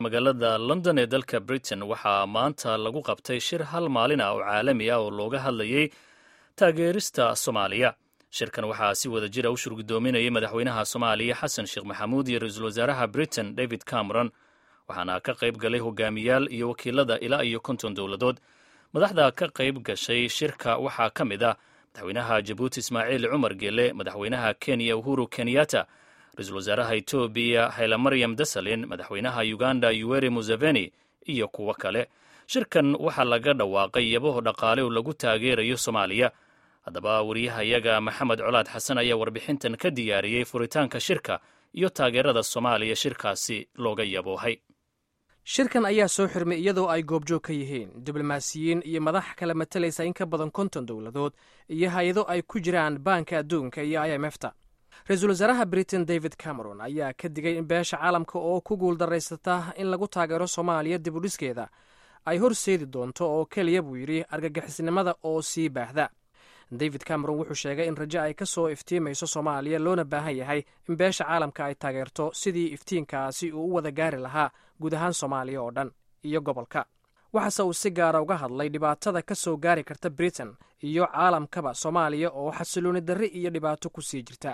magaalada london ee dalka britain waxaa maanta lagu qabtay shir hal maalin ah oo caalami ah oo looga hadlayay taageerista soomaaliya shirkan waxaa si wada jira u shurgudoominayay madaxweynaha soomaaliya xasan sheekh maxamuud iyo ra-iisul wasaaraha britain david cameron waxaana ka qayb galay hogaamiyaal iyo wakiilada ilaa iyo konton dowladood madaxda ka qayb gashay shirka waxaa ka mid ah madaxweynaha jabuuti ismaaciil cumar geele madaxweynaha kenya uhuru kenyatta ra-iisul wasaaraha etoobiya hayla-maryam desalin madaxweynaha uganda yuweri museveni iyo kuwo kale shirkan waxaa laga dhawaaqay yabaho dhaqaale oo lagu taageerayo soomaaliya haddaba wariyahayaga maxamed colaad xasan ayaa warbixintan ka diyaariyey furitaanka shirka iyo taageerada soomaaliya shirkaasi looga yaboohay shirkan ayaa soo xirmay iyadoo ay goobjoog ka yihiin diblomaasiyiin iyo madax kala matalaysa in ka badan konton dowladood iyo hay-ado ay ku jiraan baanka adduunka iyo i m efta ra-iisul wasaaraha britain david cameron ayaa ka digay in beesha caalamka oo ku guuldarraysata in lagu taageero soomaaliya dibudhiskeeda ay horseedi doonto oo keliya buu yidhi argagixisnimada oo sii baahda david cameron wuxuu sheegay in rajo ay ka soo iftiimayso soomaaliya loona baahan yahay in beesha caalamka ay taageerto sidii iftiinkaasi uu u wada gaari lahaa guud ahaan soomaaliya oo dhan iyo gobolka waxaase uu si gaara uga hadlay dhibaatada ka soo gaari karta britain iyo caalamkaba soomaaliya oo xasilooni darri iyo dhibaato ku sii jirta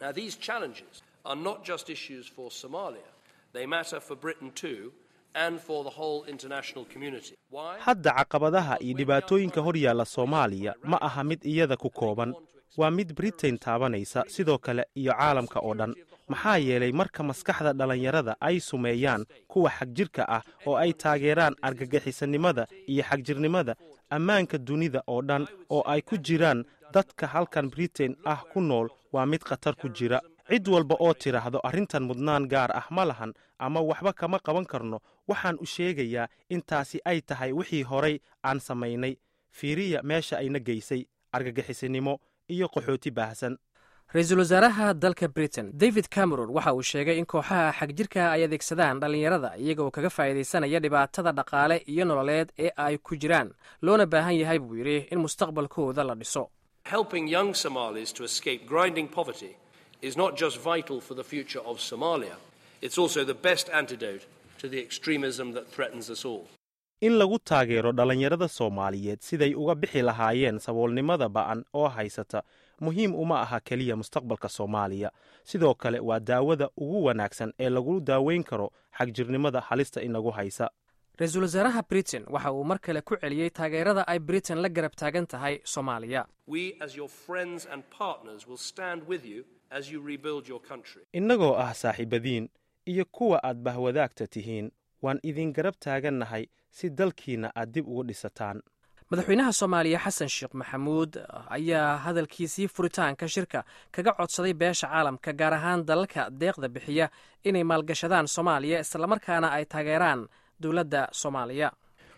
hadda caqabadaha iyo dhibaatooyinka hor yaalla soomaaliya ma aha mid iyada ku kooban waa mid britain taabanaysa sidoo kale iyo caalamka oo dhan maxaa yeelay marka maskaxda dhallinyarada ay sumeeyaan kuwa xagjirka ah oo ay taageeraan argagixisanimada iyo xagjirnimada ammaanka dunida oo dhan oo ay ku jiraan dadka halkan britain ah ku nool waa mid khatar ku jira cid walba oo tidhaahdo arrintan mudnaan gaar ah ma lahan ama waxba kama qaban karno waxaan u sheegayaa intaasi ay tahay wixii horay aan samaynay fiiriya meesha ayna geysay argagixisinimo iyo qaxooti baahsan ra-iisul wasaaraha dalka britain david cameron waxa uu sheegay in kooxaha xagjirka ay adeegsadaan dhallinyarada iyagoo kaga faa'iidaysanaya dhibaatada dhaqaale iyo nololeed ee ay ku jiraan loona baahan yahay buu yidhi in mustaqbalkooda la dhiso is not just vital for the future of Somalia, it's also the best antidote to the extremism that threatens us all. in lagu taageero dhallinyarada soomaaliyeed siday uga bixi lahaayeen saboolnimada ba'an oo haysata muhiim uma aha keliya mustaqbalka soomaaliya sidoo kale waa daawada ugu wanaagsan ee lagu daaweyn karo xagjirnimada halista inagu haysa ra-iisul wasaaraha britain waxa uu mar kale ku celiyey taageerada ay britain la garab taagan tahay soomaaliya innagoo ah saaxiibadiin iyo kuwa aad bahwadaagta tihiin waan idin garab taagannahay si dalkiinna aad dib ugu dhisataan madaxweynaha soomaaliya xasan sheekh maxamuud ayaa hadalkiisii furitaanka shirka kaga codsaday beesha caalamka gaar ahaan dalalka deeqda bixiya inay maalgashadaan soomaaliya islamarkaana ay taageeraan dowladda soomaaliya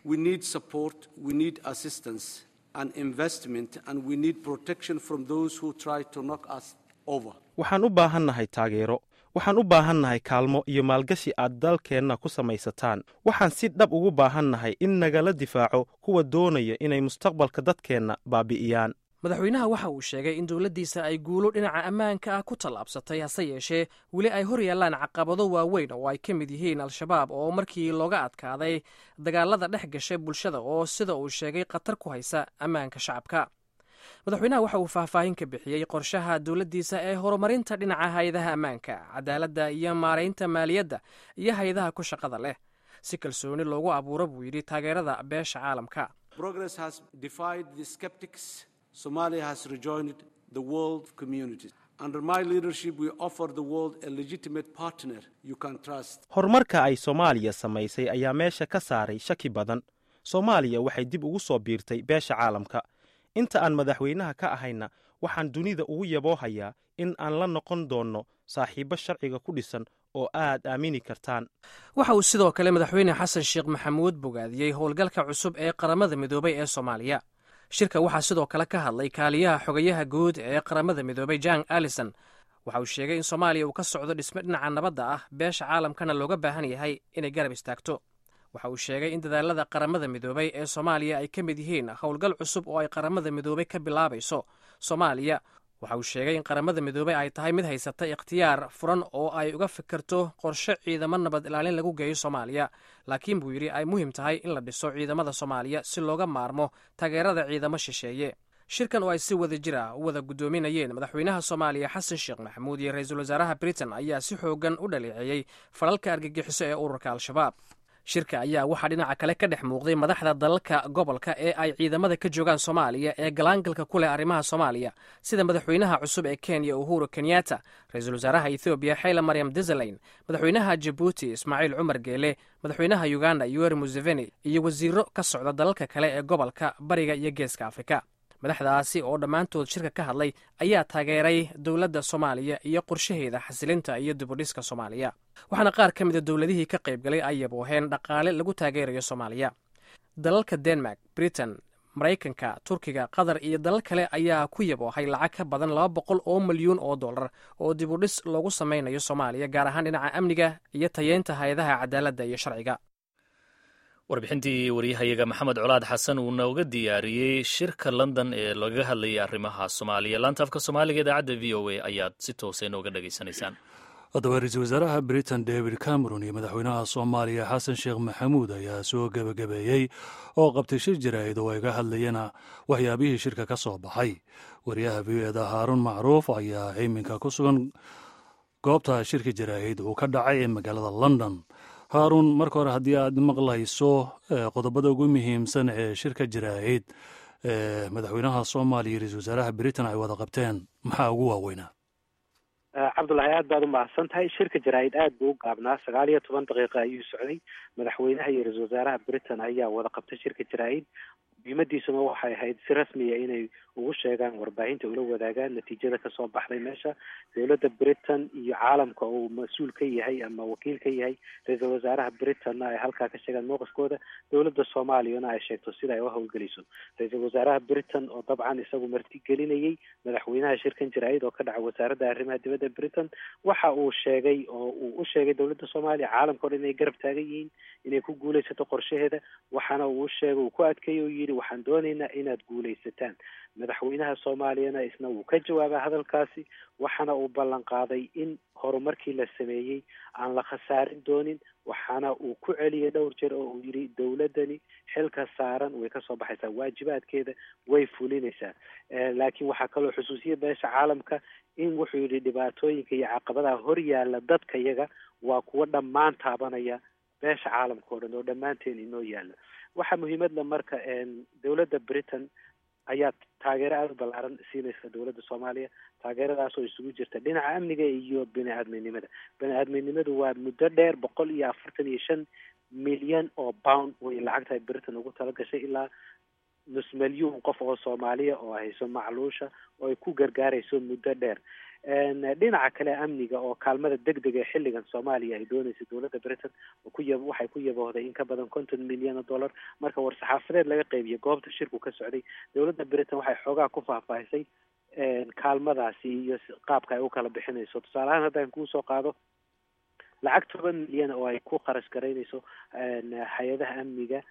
waxaan u baahannahay taageero waxaan u baahannahay kaalmo iyo maalgashi aad dalkeenna ku samaysataan waxaan si dhab ugu baahannahay in nagala difaaco kuwa doonaya inay mustaqbalka dadkeenna baabi'iyaan madaxweynaha waxa uu sheegay in dowladdiisa ay guulo dhinaca ammaanka ah ku tallaabsatay hase yeeshee weli ay hor yaallaan caqabado waaweyn oo ay ka mid yihiin al-shabaab oo markii looga adkaaday dagaalada dhex gashay bulshada oo sida uu sheegay khatar ku haysa ammaanka shacabka madaxweynaha waxa uu faahfaahin ka bixiyey qorshaha dowladdiisa ee horumarinta dhinaca hay-adaha ammaanka cadaaladda iyo maaraynta maaliyadda iyo hay-adaha ku shaqada leh si kalsooni loogu abuuro buu yidhi taageerada beesha caalamka Somalia has rejoined the world community. Under my leadership, we offer the world a legitimate partner you can trust. horumarka ay soomaaliya samaysay ayaa meesha ka saaray shaki badan soomaaliya waxay dib ugu soo biirtay beesha caalamka inta aan madaxweynaha ka ahayna waxaan dunida ugu yaboohayaa in aan la noqon doonno saaxiibbo sharciga ku dhisan oo aad aamini kartaan waxa uu sidoo kale madaxweyne xasan sheekh maxamuud bogaadiyey howlgalka cusub ee qaramada midoobay ee soomaaliya shirka waxaa sidoo kale ka hadlay kaaliyaha xogayaha guud ee qaramada midoobay jan allison waxa uu sheegay in soomaaliya uu ka socdo dhisme dhinaca nabadda ah beesha caalamkana looga baahan yahay inay garab istaagto waxa uu sheegay in dadaalada qaramada midoobay ee soomaaliya ay ka mid yihiin howlgal cusub oo ay qaramada midoobay ka bilaabayso soomaaliya waxa uu sheegay in qaramada midoobey ay tahay mid haysata ikhtiyaar furan oo ay uga fikirto qorshe ciidamo nabad ilaalin lagu geeyo soomaaliya laakiin buu yidhi ay muhiim tahay in la dhiso ciidamada soomaaliya si looga maarmo taageerada ciidamo shisheeye shirkan oo ay si wada jir ah u wada guddoominayeen madaxweynaha soomaaliya xasan sheekh maxamuud iyo ra-iisul wasaaraha britain ayaa si xoogan u dhaleeceeyey falalka argagixiso ee ururka al-shabaab shirka ayaa waxaa dhinaca kale ka dhex muuqday madaxda dalalka gobolka ee ay ciidamada ka joogaan soomaaliya ee galaangalka ku leh arrimaha soomaaliya sida madaxweynaha cusub ee kenya uhuru kenyatta ra-iisul wasaaraha ethoobiya xayla maryam desalayn madaxweynaha jabuuti ismaaciil cumar geele madaxweynaha uganda yoweri museveni iyo wasiiro ka socda dalalka kale ee gobolka bariga iyo geeska afrika madaxdaasi oo dhammaantood shirka ka hadlay ayaa taageeray dowladda soomaaliya iyo qorshaheeda xasilinta iyo dibudhiska soomaaliya waxaana qaar ka mida dowladihii ka qaybgalay ay yabooheen dhaqaale lagu taageerayo soomaaliya dalalka denmark britain maraykanka turkiga qatar iyo dalal kale ayaa ku yaboohay lacag ka badan laba boqol oo milyuun oo dollar oo dibudhis loogu samaynayo soomaaliya gaar ahaan dhinaca amniga iyo tayeynta hay-adaha cadaaladda iyo sharciga warbixintii waryahayaga maxamed colaad xasan uu nooga diyaariyey shirka london ee lagaga hadlayay arrimaha soomaaliya laanta afka soomaaliga idaacadda v o a ayaad si toosa inooga dhegaysanaysaan haddaba ra-iisul wasaaraha britain david cameron iyo madaxweynaha soomaaliya xasan sheekh maxamuud ayaa soo gebagabeeyey oo qabtay shir jaraa'id oo ay ga hadlayeen waxyaabihii shirka ka soo baxay wariyaha v o eda haaruun macruuf ayaa iminka ku sugan goobta shirka jaraa'id uu ka dhacay ee magaalada london haaruun marka hore haddii aad maqlayso qodobada ugu muhiimsan ee shirka jaraa'id ee madaxweynaha soomaaliya iyo ra-isul wasaaraha britain ay wada qabteen maxaa ugu waaweynaa cabdullahi aad baad u mahadsan tahay shirka jaraa'id aad buu u gaabnaa sagaal iyo toban daqiiqa ayuu socday madaxweynaha iyo ra-isul wasaaraha britain ayaa wada qabtay shirka jaraa'id muhiimadiisuna waxay ahayd si rasmiya inay ugu sheegaan warbaahinta ula wadaagaan natiijada kasoo baxday meesha dowladda britain iyo caalamka uu mas-uul ka yahay ama wakiil ka yahay ra-iisul wasaaraha britainna ay halkaa ka sheegaan mowqifkooda dowladda soomaaliyana ay sheegto sida ay u howlgelayso ra-iisul wasaaraha britain oo dabcan isagu martigelinayay madaxweynaha shirkan jaraa'id oo ka dhaca wasaaradda arrimaha dibadda britain waxa uu sheegay oo uu u sheegay dowladda soomaaliya caalamka o dhan inay garab taagan yihiin inay ku guulaysato qorshaheeda waxaana uu u sheegay uu ku adkeeyey oo yidhi waxaan doonaynaa inaad guulaysataan madaxweynaha soomaaliyana isna wuu ka jawaabay hadalkaasi waxaana uu ballan qaaday in horumarkii la sameeyey aan la khasaarin doonin waxaana uu ku celiyay dhowr jeer oo uu yidhi dowladdani xilka saaran way kasoo baxaysaa waajibaadkeeda way fulinaysaa laakiin waxaa kaloo xusuusiya beesha caalamka in wuxuu yidhi dhibaatooyinka iyo caqabadaha hor yaalla dadka yaga waa kuwo dhammaan taabanaya beesha caalamka o dhan oo dhammaanteen inoo yaalla waxaa muhiimadla marka dowladda britain ayaa taageero aada u ballaaran siinaysa dowladda soomaaliya taageeradaas oo isugu jirta dhinaca amniga iyo bini aadminimada bini aadminimadu waa muddo dheer boqol iyo afartan iyo shan milyan oo pound way lacagta ay britain ugu talagashay ilaa nus milyuun qof oo soomaaliya oo hayso macluusha oo ay ku gargaarayso muddo dheer dhinaca kale amniga oo kaalmada deg dega ee xilligan soomaaliya ay doonaysa dowladda britain kuya waxay ku yaboohday in ka badan konton milyan oo dollar marka war-saxaafadeed laga qeybiyo goobta shirku ka socday dowladda britain waxay xoogaa ku faahfaahisay kaalmadaasi iyo qaabka ay u kala bixinayso tusaale ahaan haddaan kuusoo qaado lacag toban milyan oo ay ku kharash garaynayso hay-adaha amniga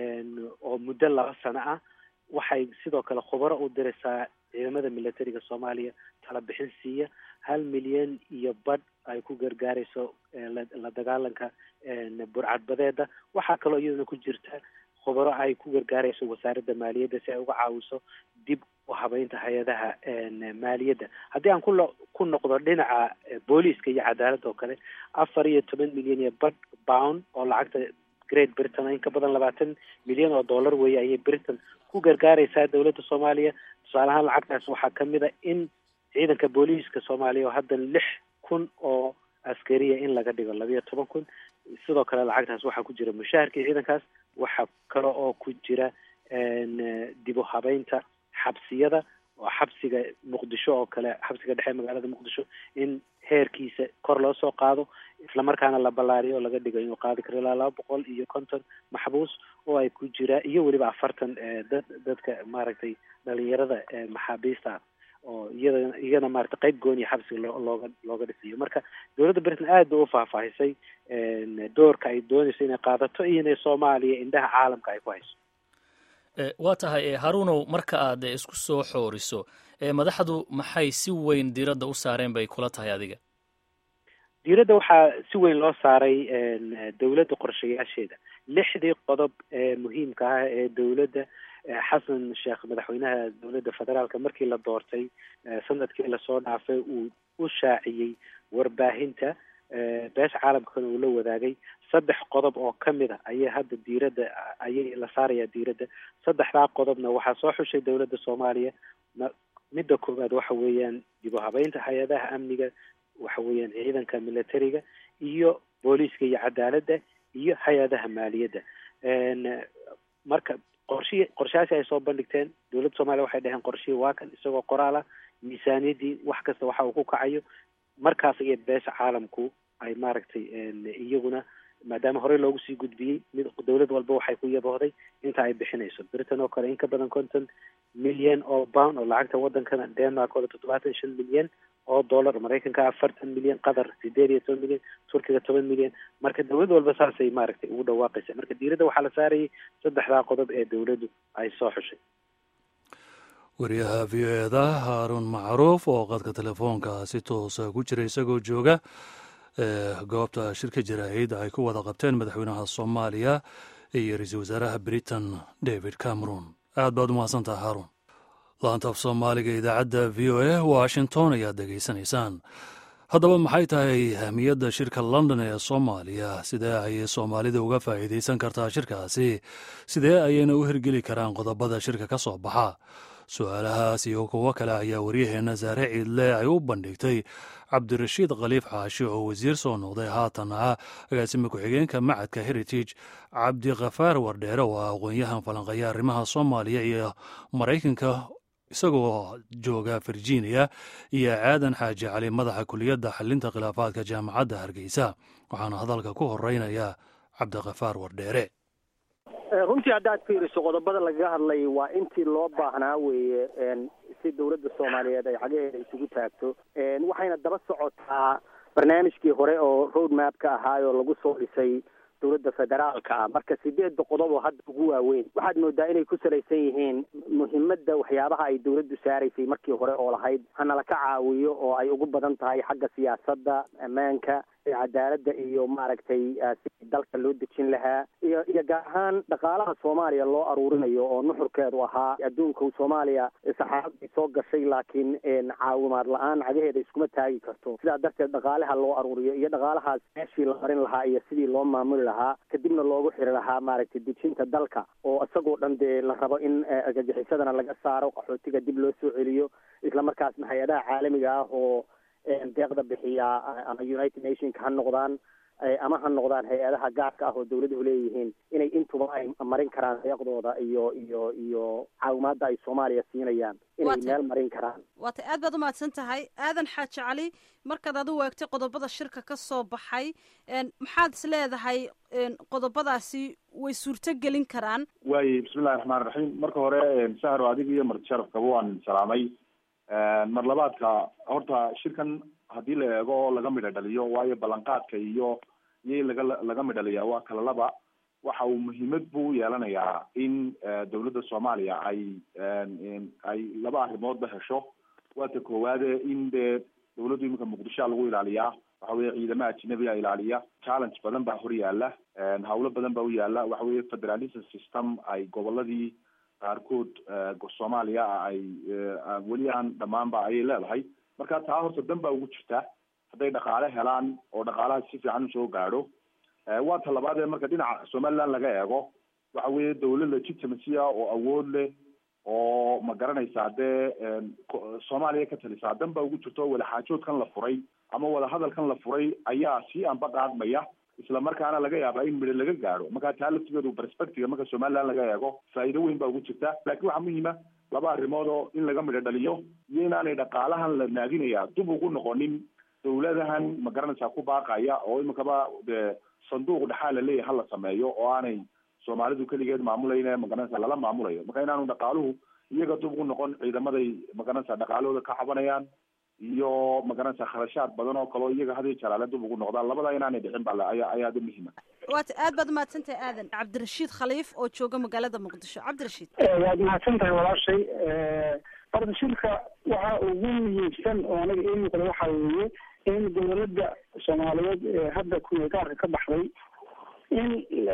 oo muddo laba sano ah waxay sidoo kale khubaro u diraysaa ciidamada militariga soomaaliya tala bixin siiya hal milyan iyo badh ay ku gargaarayso la dagaalanka burcadbadeeda waxaa kaloo iyaduna ku jirta khubaro ay ku gargaarayso wasaaradda maaliyadda si ay uga caawiso dib u habeynta hay-adaha maaliyadda haddii aan kulo ku noqdo dhinaca booliiska iyo cadaaladda oo kale afar iyo toban milyan iyo badh pound oo lacagta great britain in ka badan labaatan milyan oo dollar weeye ayay britain ku gargaaraysaa dowladda soomaaliya tusaale ahaan lacagtaas waxaa kamid a in ciidanka booliiska soomaaliya oo hadda lix kun oo askariya in laga dhigo labiyo toban kun sidoo kale lacagtaas waxaa ku jira mushaharkii ciidankaas waxaa kale oo ku jira dib u habeynta xabsiyada oo xabsiga muqdisho oo kale xabsiga dhexe magaalada muqdisho in heerkiisa kor loo soo qaado islamarkaana la ballaariyo oo laga dhigo inuu qaadi karo ilaa laba boqol iyo konton maxbuus oo ay ku jiraan iyo weliba afartan dad dadka maaragtay dhalinyarada maxaabiista ah oo iyada iyana maaragtay qayb gooniya xabsiga loo looga looga dhisayo marka dowladda britain aad bay u faahfaahisay doorka ay doonayso inay qaadato iyo inay soomaaliya indhaha caalamka ay ku hayso waa tahay haruunow marka aad isku soo xooriso madaxdu maxay si weyn diiradda u saareen bay kula tahay adiga diiradda waxaa si weyn loo saaray dowladda qorshayaasheeda lixdii qodob ee muhiimka ah ee dowladda xasan sheekh madaxweynaha dowladda federaalka markii la doortay sanadkii lasoo dhaafay uu u shaaciyey warbaahinta beesha caalamkana uu la wadaagay saddex qodob oo kamid a ayay hadda diiradda ayay la saarayaa diiradda saddexdaa qodobna waxaa soo xushay dowladda soomaaliya midda koowaad waxa weeyaan dib u habeynta hay-adaha amniga waxa weeyaan ciidanka militariga iyo booliiska iyo cadaaladda iyo hay-adaha maaliyadda marka qorshihii qorshayaasi ay soo bandhigteen dowladda soomaliya waxay dhaheen qorshihii waa kan isagoo qoraal ah miisaaniyaddii wax kasta waxa uu ku kacayo markaas iyo beesha caalamku ay maaragtay iyaguna maadaama horey loogu sii gudbiyey mid dowlad walba waxay ku yaboohday inta ay bixinayso britain oo kale in ka badan konton milyan oo pound oo lacagta wadankana denmark oo toddobaatan shan milyan oo dollar maraykanka afartan milyan qatar sideed iyo toban milyan turkiga toban milyan marka dowlad walba saasay maaragtay ugu dhawaaqaysa marka diiradda waxaa la saarayay saddexdaa qodob ee dowladdu ay soo xushay wariyaha v o eda haaruun macruuf oo qadka telefoonka si toosa ku jira isagoo jooga goobta shirka jaraa'id ay ku wada qabteen madaxweynaha soomaaliya iyo ra-iisul wasaaraha britain david cameron aad baad u mahadsantaha haaruun laanta af soomaaliga idaacadda v o a washington ayaad dhegaysanaysaan haddaba maxay tahay ahmiyadda shirka london ee soomaaliya sidee ayay soomaalida uga faa'iidaysan kartaa shirkaasi sidee ayayna u hirgeli karaan qodobada shirka ka soo baxa su-aalahaas iyo kuwo kale ayaa waryaheenna saare ciidle ay u bandhigtay cabdirashiid khaliif xaashi oo wasiir soo noqday haatan ah agaasima ku-xigeenka macadka heritage cabdikhafaar wardheere oo ah aqoon-yahan falanqeeya arrimaha soomaaliya iyo maraykanka isagoo jooga virginia iyo aadan xaaji cali madaxa kuliyadda xalinta khilaafaadka jaamacadda hargeysa waxaana hadalka ku horeynaya cabdikhafaar wardheere runtii haddaad fiiriso qodobada lagaga hadlay waa intii loo baahnaa weeye si dowladda soomaaliyeed ay xagaheeda isugu taagto waxayna daba socotaa barnaamijkii hore oo road map ka ahaayoo lagu soo dhisay dowladda federaalka ah marka sideedda qodob oo hadda ugu waaweyn waxaad moodaa inay ku salaysan yihiin muhiimadda waxyaabaha ay dowladdu saaraysay markii hore oo lahayd hanala ka caawiyo oo ay ugu badan tahay xagga siyaasadda ammaanka cadaaladda iyo maaragtay sidii dalka loo dejin lahaa iyo iyo gaar ahaan dhaqaalaha soomaaliya loo aruurinayo oo nuxurkeedu ahaa adduunka soomaaliya saxaabadii soo gashay laakiin caawimaad la-aan cagaheeda iskuma taagi karto sidaa darteed dhaqaalaha loo aruuriyo iyo dhaqaalahaas meeshii la marin lahaa iyo sidii loo maamuli lahaa kadibna loogu xiri lahaa maaragtay dejinta dalka oo isagoo dhan dee la rabo in argagixisadana laga saaro qaxootiga dib loo soo celiyo isla markaasna hay-adaha caalamiga ah oo deeqda bixiya ama united nationka ha noqdaan ama ha noqdaan hay-adaha gaarka ah oo dawladuhu leeyihiin inay intuba ay marin karaan deeqdooda iyo iyo iyo caawimaadda ay soomaaliya siinayaan inay meel marin karaan waatay aad baad umahadsan tahay aadan xaaji cali markaad adigu eegtay qodobada shirka ka soo baxay maxaad is leedahay qodobadaasi way suurto gelin karaan waaye bismillahi raxmaan raxiim marka hore sahro adiga iyo marti sharafkaba waan salaamay mar labaadka horta shirkan haddii la eego oo laga midho dhaliyo waayo ballanqaadka iyo iyo laga laga midhaliyaa waa kala laba waxa uu muhiimad buu yeelanayaa in dawladda soomaaliya ay ay laba arrimoodba hesho waata koowaade in dee dawladdu iminka muqdishoa lagu ilaaliyaa waxa weye ciidama ajnabiga ilaaliya challenge badan baa hor yaala hawlo badan baa u yaala waxa weye federalism system ay goboladii qaarkood soomaaliya ay weli aan dhamaanba ayay leedahay marka taa horta dan baa ugu jirta hadday dhaqaale helaan oo dhaqaalaha si fiican usoo gaadho waa ta labaad ee marka dhinaca somaliland laga eego waxa weye dawlad legitimacy ah oo awood leh oo ma garanaysaa dee soomaaliya ka talisaa dan baa ugu jirta oo wadaxaajoodkan la furay ama wadahadalkan la furay ayaa sii anba qaadmaya isla markaana laga yaabaa in midho laga gaadho marka taa laftigeedu perspective marka somaliland laga eego faa'iido weyn baa ugu jirta laakiin waxaa muhiima laba arrimood oo in laga midho dhaliyo iyo inaanay dhaqaalahan la naadinaya dib ugu noqonin dawladahan ma garanaysaa ku baaqaya oo iminkaba dee sanduuq dhexaa la leeyahay hala sameeyo oo aanay soomaalidu keligeed maamulayne magaranaysa lala maamulayo marka inaanu dhaqaaluhu iyaga dib ugu noqon ciidamaday magaranaysa dhaqaalahooda ka cabanayaan iyo magaranaysa kharashaad badan oo kaleo iyaga hadiyo jalaale dib ugu noqdaan labada inaanay dhicin ba ayaa ayaa aada muhiima waata aad baad umahadsantahay aadan cabdirashiid khaliif oo jooga magaalada muqdisho cabdirashiid waad mahadsan tahay walaashay horta shirka waxa ugu muhiimsan oo anaga ii muuqda waxa weeye in dowladda soomaaliyeed ee hadda kumeelgaarka ka baxday in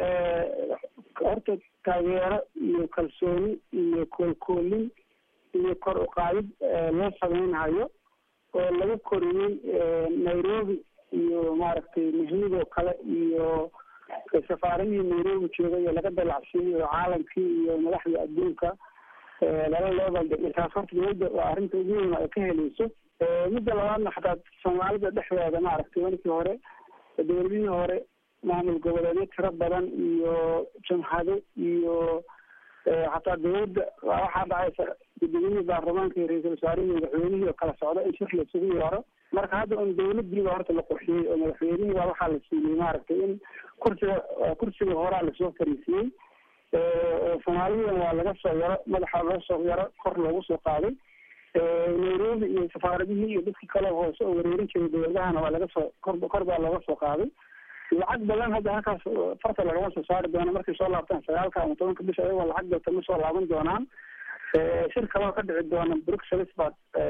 horta taageero iyo kalsooni iyo koolkoolin iyo kor uqaadid loo sameynhayo oo lagu koriyey nairobi iyo maaragtay muhiimidoo kale iyo safaaradihii nairobi joogay ee laga dalacsiiyey oo caalamkii iyo madaxda adduunka lala leebaldhigay taas horta dowladda waa arrinta ugu weyn ay ka helayso midda labaadna xataa soomaalida dhexdeeda maaragtay markii hore dowladihii hore maamul goboleedyo tiro badan iyo jamhado iyo hataa dowladda waxaa dhacaysa gudoomiyihii baarlamaanka iyo ra-iisul wasaarihii madaxweynihii oo kala socda in shir laisugu yeero marka hadda un dowladiiba horta la qurxiyey oo madaxweynihii baa waxaa la siiyey maaragtay in kursiga kursiga horaa lasoo fariisiyey oo soomaalidan waa laga soo yaro madaxa loo soo yaro kor loogu soo qaaday nairobi iyo safaaradihii iyo dadkii kale hoose oo wareerin jiray dowladahana waa laga soo kor kor baa looga soo qaaday lacag badan hadda halkaas farta lagama soo saari doono markay soo laabtaan sagaalka ama tobanka bisha ayagoo lacag dalta ma soo laaban doonaan shir kaloo ka dhici doona bruxelles baa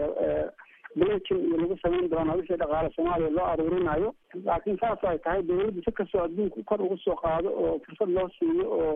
blacin iyo lagu samayn doonaa wixii dhaqaale soomaaliya loo aruurinayo laakiin saas ay tahay dowladda si kastoo adduunka kor ugu soo qaado oo fursad loo siiyo oo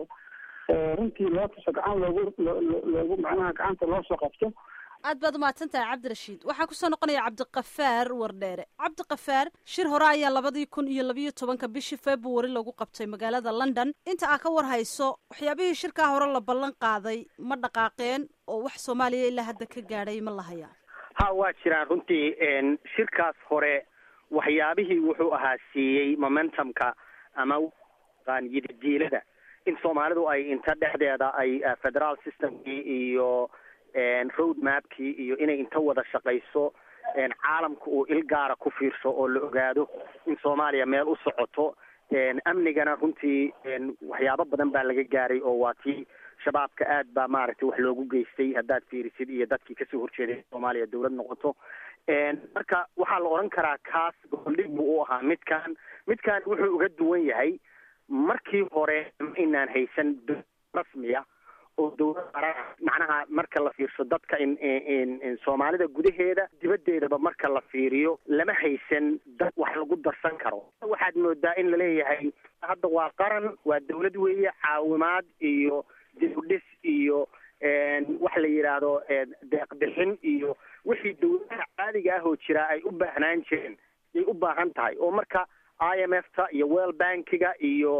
runtii loo tuso gacan loogu loogu macnaha gacanta loo soo qabto aad baad umahadsan tahay cabdirashiid waxaa kusoo noqonaya cabdiqafaar wardheere cabdiqafaar shir hore ayaa labadii kun iyo labiyo tobanka bishii february lagu qabtay magaalada london inta aa ka war hayso waxyaabihii shirkaa hore la ballan qaaday ma dhaqaaqeen oo wax soomaaliya ilaa hadda ka gaadhay ma la hayaa ha waa jiraan runtii shirkaas hore waxyaabihii wuxuu ahaa siiyey momentumka ama yididiilada in soomaalidu ay inta dhexdeeda ay federal systemkii iyo road mapkii iyo inay inta wada shaqayso caalamka uu il gaara ku fiirsho oo la ogaado in soomaaliya meel u socoto amnigana runtii waxyaabo badan baa laga gaaray oo waa tii shabaabka aad baa maaragtay wax loogu geystay haddaad fiirisid iyo dadkii kasoo horjeeday soomaaliya dawlad noqoto marka waxaa la odhan karaa kaas goboldhig buu u ahaa midkan midkan wuxuu uga duwan yahay markii hore ma inaan haysan rasmiya oo dawlad macnaha marka la fiirsho dadka in soomaalida gudaheeda dibaddeedaba marka la fiiriyo lama haysan dad wax lagu darsan karo waxaad moodaa in laleeyahay hadda waa qaran waa dawlad weeye caawimaad iyo dibudhis iyo wax la yidhaahdo deeqbixin iyo wixii dawladaha caadiga ah oo jiraa ay u baahnaan jireen yay u baahan tahay oo marka i m f ta iyo well bankiga iyo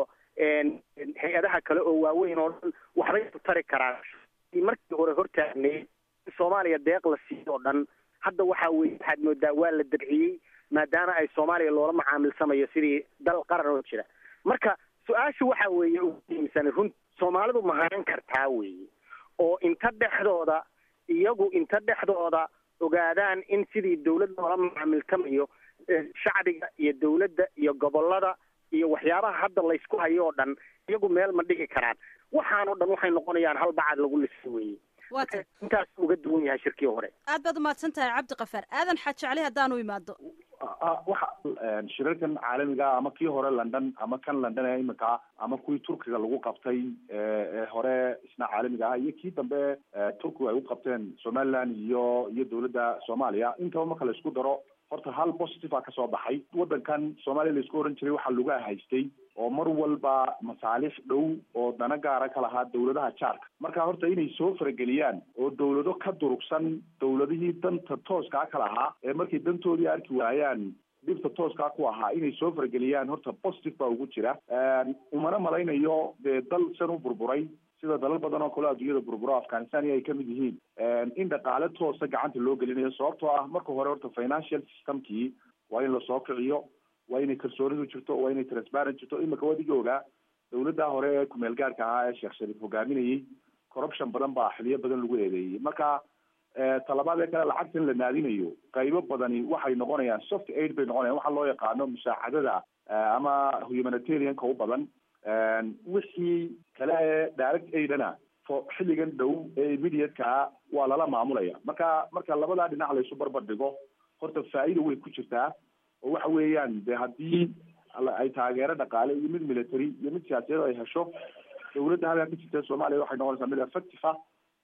hay-adaha kale oo waaweyn oo dhan waxbay ku tari karaan markii hore hortaagnay in soomaaliya deeq la siiyo oo dhan hadda waxa weye waxaad moodaa waa la dabciyey maadaama ay soomaaliya loola macaamilsamayo sidii dal qaran oo jira marka su-aashu waxa weeye ugu muhiimsan run soomaalidu ma haran kartaa weeye oo inta dhexdooda iyagu inta dhexdooda ogaadaan in sidii dawlad loola macaamiltamayo shacbiga iyo dawladda iyo gobolada iyo waxyaabaha hadda laysku hayo oo dhan iyagu meel ma dhigi karaan waxaanoo dhan waxay noqonayaan hal bacad lagu lisa weeye wata intaas uga duwan yahay shirkii hore aad baad umahadsan tahay cabdiqafaar aadan xaajecli haddaanu imaado waxa shirarkan caalamiga ama kii hore london ama kan london ee imika ama kuwii turkiga lagu qabtay ee hore isna caalamiga ah iyo kii dambe turkigu ay u qabteen somaliland iyo iyo dawladda soomaaliya intaba marka la isku daro horta hal positive a kasoo baxay waddankan soomaaliya laisku oran jiray waxaa lagu haystay oo mar walba masaalix dhow oo dana gaara ka lahaa dawladaha jaarka marka horta inay soo farageliyaan oo dawlado ka durugsan dawladihii danta tooskaa ka lahaa ee markay dantoodii arki waayaan dhibta tooskaa ku ahaa inay soo farageliyaan horta positive baa ugu jira umana malaynayo dee dal san u burburay sida dalal badan oo kale adduunyada burburo afghanistan iyo ay kamid yihiin in dhaqaale toosa gacanta loo gelinayo sababtoo ah marka hore horta financial systemkii waa in lasoo kiciyo waa inay kalsoonidu jirto waa inay transparent jirto imika wadigii ogaa dawladda hore ee kumeel gaarka ahaa ee sheekh shariif hogaaminayay corruption badan baa xiliyo badan lagu eedeeyey marka talabaad ee kale lacagtan la naadinayo qaybo badani waxay noqonayaan soft aid bay noqonayan waxa loo yaqaano musaacadada ama humanitarianka u badan wixii kale ee direct aidana fo xilligan dhow ee immediatekaa waa lala maamulaya marka marka labadaa dhinac laysu barbar dhigo horta faa'iida way ku jirtaa oo waxa weeyaan de haddii ay taageero dhaqaale iyo mid military iyo mid siyaasadeed ay hesho dawladda halkaa ka jirta soomaaliya waxay noqonaysaa mid effective ah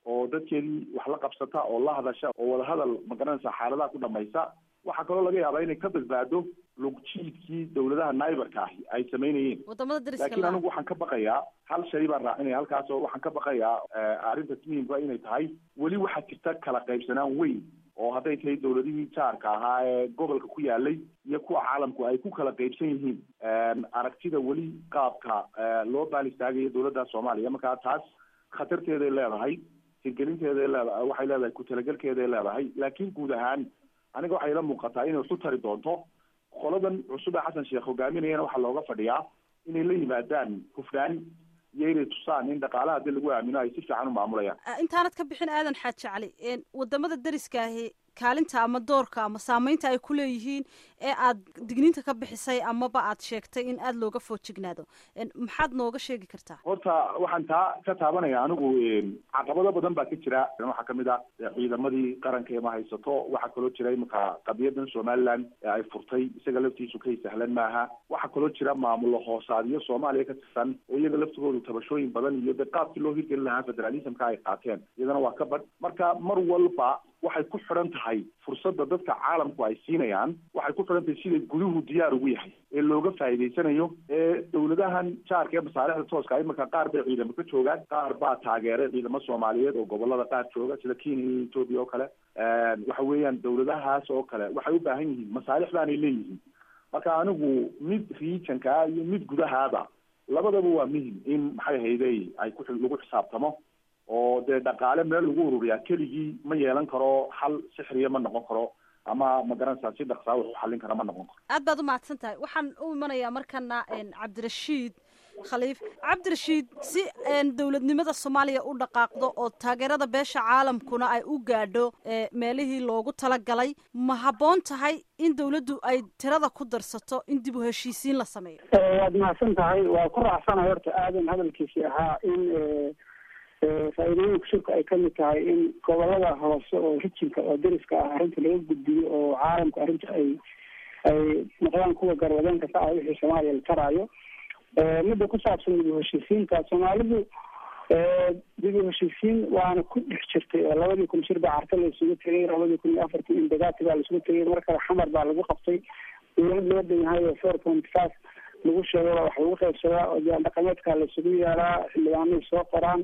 oo dadkeedii wax la qabsata oo la hadasha oo wadahadal magaranaysa xaaladaha ku dhamaysa waxaa kaloo laga yaabaa inay ka badbaado lugjiidkii dowladaha naibarka ahi ay samaynayeen wadamada dariska laakiin la anigu waxaan ka baqayaa hal shay baan raacinaya halkaas oo waxaan ka baqayaa arrinta muhimka inay tahay weli waxaa jirta kala qaybsanaan weyn oo hadday tahay dowladihii jaarka ahaa ee gobolka ku yaalay iyo kuwa caalamku ay ku kala qaybsan yihiin aragtida weli qaabka loo baan istaagayo dowladda soomaaliya markaa taas khatarteeday leedahay hirgelinteeday leedahay waxay leedahay ku-talagelkeeday leedahay laakiin guud ahaan aniga waxay ila muuqataa inay waxu tari doonto qoladan cusub ee xasan sheekh hogaaminayana waxaa looga fadhiyaa inay la yimaadaan hufnaan iyo inay tusaan in dhaqaalaha hadii lagu aamino ay si fiican u maamulayaan Ah, intaanad ka bixin aadan xaaji cali een, wadamada dariska ahi kaalinta ama doorka ama saameynta ay ku leeyihiin ee aad digniinta ka bixisay amaba aad sheegtay in aada looga foojignaado Een, maxaad nooga sheegi kartaa horta waxaan taa ka taabanaya anigu caqabado badan baa ka jira waxaa kamid ah ciidamadii qaranka ma haysato waxaa kaloo jira imika qadiyadan somaliland ee ay furtay isaga laftiisu kay sahlan maaha waxaa kaloo jira maamulo hoosaadyo soomaaliya ka tirsan oo iyaga laftigoodu tabashooyin badan iyo de qaabkii loo hirgelin lahaa federalismka ay qaateen iyadana waa ka badh marka mar walba waxay ku xidhan tahay fursadda dadka caalamku ay siinayaan waxay ku xidhan tahay siday guduhu diyaar ugu yahay ee looga faa'iidaysanayo ee dowladahan jaarka ee masaalixda tooska imika qaar bay ciidamo ka joogaan qaar baa taageeray ciidamo soomaaliyeed oo gobolada qaar jooga sida kenya iyo ethoopia oo kale waxa weeyaan dowladahaas oo kale waxay u baahan yihiin masaalix baanay leeyihiin marka anigu mid regionka ah iyo mid gudahaaba labadaba waa muhim in maxay hayday ay ku lagu xisaabtamo oo dee dhaqaale meel lagu ururiyaa keligii ma yeelan karo hal sixriya ma noqon karo ama magaranaysaa si dhaqsaa wax u xallin kara ma noqon karo aad baad u mahadsan tahay waxaan u imanayaa markana een, cabdirashiid khaliif cabdirashiid si een, dowladnimada soomaaliya u dhaqaaqdo oo taageerada beesha caalamkuna ay u gaadho ee, meelihii loogu talagalay ma habboon tahay in dowladdu ay tirada ku darsato in dib u heshiisiin la sameeyo waad mahadsan tahay waa ku raacsana horta aadan hadalkiisii ahaa in faa'iidooyinka shirku ay kamid tahay in gobolada hoose oo rijinka oo deriska ah arrinta laga gudbiyo oo caalamka arrinta ay ay noqdaan kuwa garwadeenka ka ah wixii soomaaliya la taraayo midda ku saabsan dib u heshiisiinta soomaalidu dib u heshiisiin waana ku dhex jirtay oo labadii kun shir baa carta la isugu tegay labadii kun iyo afartii indagaati baa la isugu tegay mar kale xamar baa lagu qabtay dowlad loo dhan yahay oo four point five lagu sheego waa wax lagu qaybsadaa oo diyaar dhaqameedka la isugu yeeraa xildhibaanay soo qoraan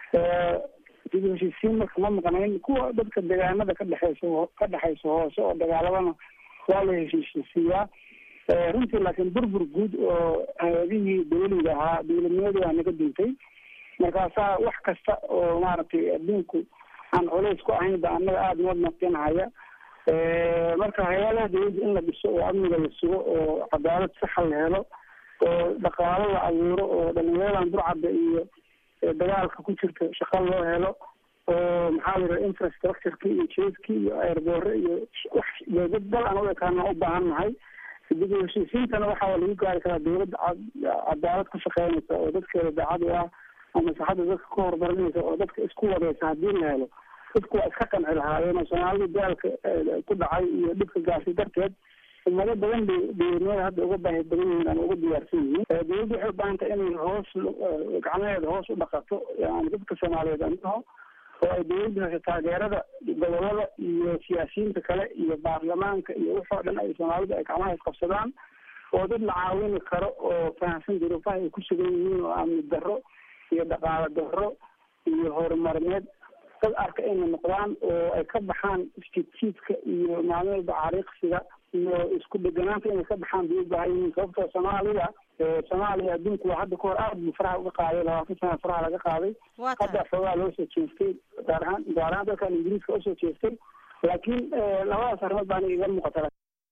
dib u heshiisiin marka ma maqnayn kuwa dadka deegaanada ka dhexeysa ka dhexeysa hoose oo dagaaladana waa la heshiisiiyaa runtii laakiin burbur guud oo hay-adihii dawliga ahaa dowladnimadii waa naga duntay markaasaa wax kasta oo maaragtay adduunku aan culays ku ahayn ba annaga aada noo naqinhaya marka hay-adaha dawladda in la dhiso oo amniga la sugo oo cadaalad saxa la helo oo dhaqaalo la abuuro oo dhalinyaradan burcadda iyo dagaalka ku jirta shaqo loo helo oo maxaa la yidhaha infrastructureki iyo jeeskii iyo airboore iyo wax dowlad dal aan u ekaana u baahan nahay dib u heshiisiintana waxaa lagu gaari karaa dowladda cadaalad ku shaqeynaysa oo dadkeeda daacad u ah oo maslaxadda dadka ku horumarinaysa oo dadka isku wadaysa haddii la helo dadku waa iska qanci lahaayeen oo soomaalida dagaalka ku dhacay iyo dhibka gaarsi darteed ummado badan bay dowladnimada hadda uga baahi badan yihiin ama uga diyaarsan yihiin dowladda waxay u baahan tahay inay hoos gacmaheeda hoos u dhaqato yani dadka soomaaliyeed andaho oo ay dowladda hesho taageerada gobolada iyo siyaasiyiinta kale iyo baarlamaanka iyo waxoo dhan ay soomaalidu ay gacmaha isqabsadaan oo dad la caawini karo oo fahamsan duruufaha ay ku sugan yihiin oo amni darro iyo dhaqaalo darro iyo horumarineed dad arka inay noqdaan oo ay ka baxaan isjiidjiidka iyo maalin walba cariiqsiga iyo isku dheganaanta inay ka baxaan bay u baahan yihiin sababtoo soomaalida soomaaliya adduunku waa hadda kahor aad buu faraha uga qaaday labaatan sana faraha laga qaaday hadda xoogaa loo soo jeestay gaar ahaan gaar ahaan dalkan ingiriiska usoo jeestay laakiin labadaas arrimood baana iga muuqata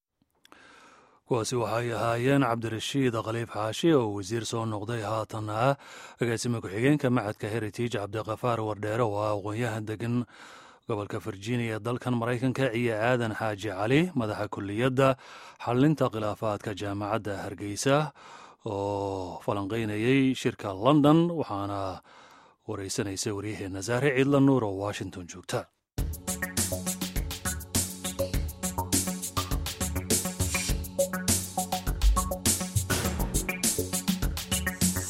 kuwaasi waxay ahaayeen cabdirashiid khaliif xaashi oo wasiir soo noqday haatan ah agaasima ku-xigeenka macadka heritage cabdikafaar wardheere oo ah aqoon-yahan degan gobolka virginia ee dalkan maraykanka iyo aadan xaaji cali madaxa kuliyadda xalinta khilaafaadka jaamacadda hargeysa oo falanqeynayay shirka london waxaana wareysanaysa waryaheena saare ciidla nuur oo washington joogta